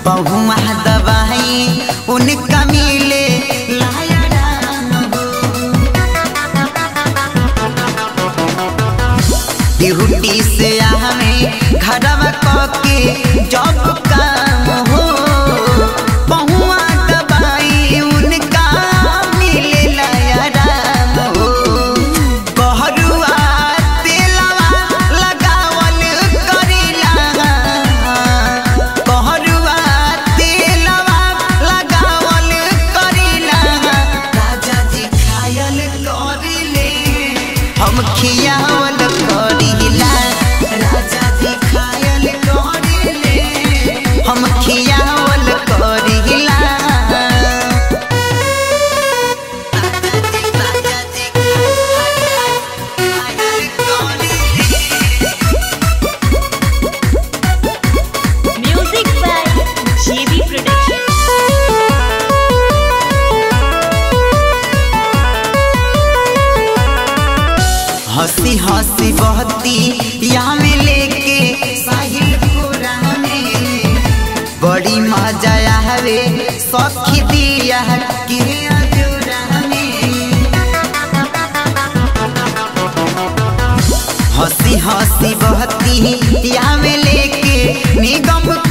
पहुआ दवाई उनका मिले लाया राम ड्यूटी से आवे घरवा कके जब काम हो पहुआ दवाई उनका मिले लाया राम हो कहरुआ तेलवा लगावल करिला कहरुआ तेलवा लगावल करिला राजा जी खायल करिले हम खियावल करिला राजा जी खायल करिले हम खियावल करिला राजा जी खायल करिले Music by JB Productions. हंसी हंसी बहती यहाँ में लेके साहिल पूरा में बड़ी मजा आवे सखी दिया के अजूरा में हंसी हंसी बहती यहाँ में लेके निगम